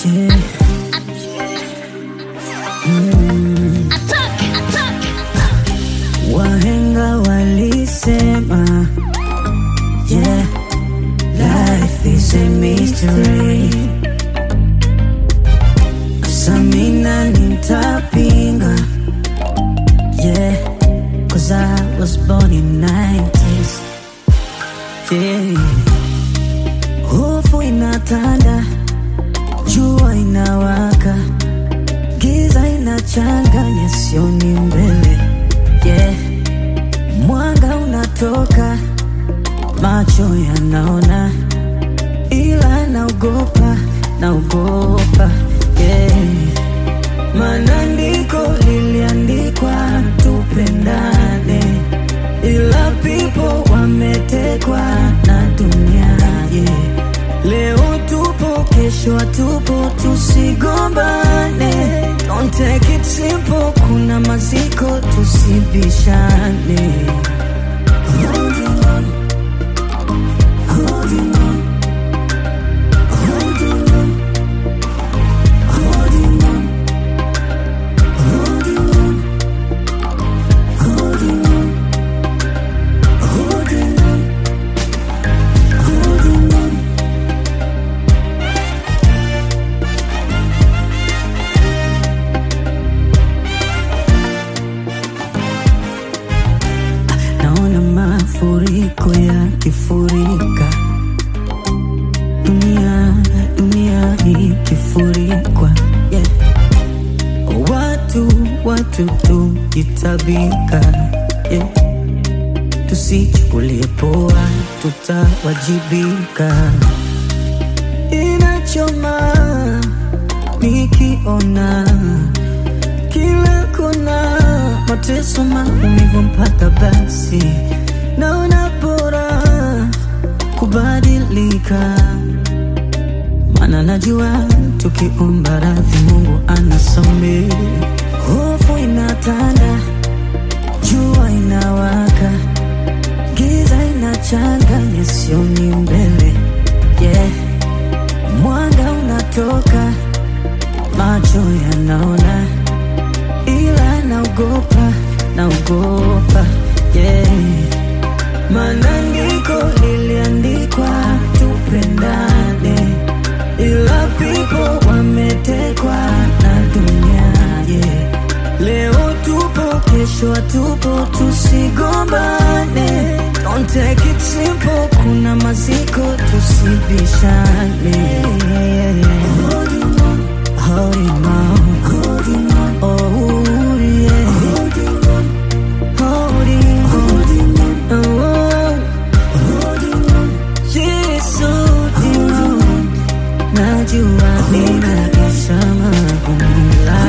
Yeah. Mm. Wahenga walisema yeah, life is a mystery. Samina nitapinga yeah, cause I was born in 90s yeah. Hofu inatanda, jua inawaka, giza inachanganya, sioni mbele yeah. Mwanga unatoka, macho yanaona, ila naogopa, naogopa yeah. Maandiko liliandikwa tupendane, ila people wametekwa na dunia yeah. Leo tupo, kesho hatupo, tusigombane. Don't take it simple, kuna maziko, tusibishane. Holding on, holding on, holding on, holding on, holding on, holding on, holding on, holding on. Naona mafuriko yakifurika, dunia dunia ikifurikwa, yeah. Watu watu tukitabika, yeah. Tusichukulie poa, tutawajibika. Inachoma nikiona kila kona mateso, maumivu mpaka basi naona bora kubadilika, maana najua tukiomba radhi Mungu anasamehe. Hofu inatanda, jua inawaka, giza inachanganya, sioni mbele yeah. Mwanga unatoka, macho yanaona ila naogopa, naogopa yeah. Maandiko liliandikwa tupendane, ila people wametekwa na dunia yeah. Leo tupo, kesho hatupo, tusigombane. Don't take it simple, kuna maziko, tusibishane. Holding on, holding on, holding on, oh yeah. Holding on, holding on, holding on, oh, holding on, yes, holding on. Najua ninaisha magumu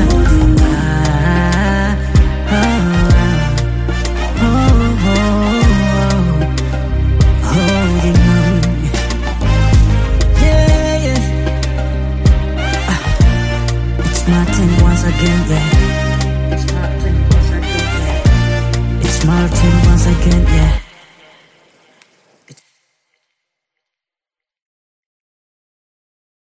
Ah, ah, oh, oh, oh, holding on. Yeah, yeah. Ah, It's my turn once again, yeah. It's my turn once again, yeah. It's my turn once again, yeah.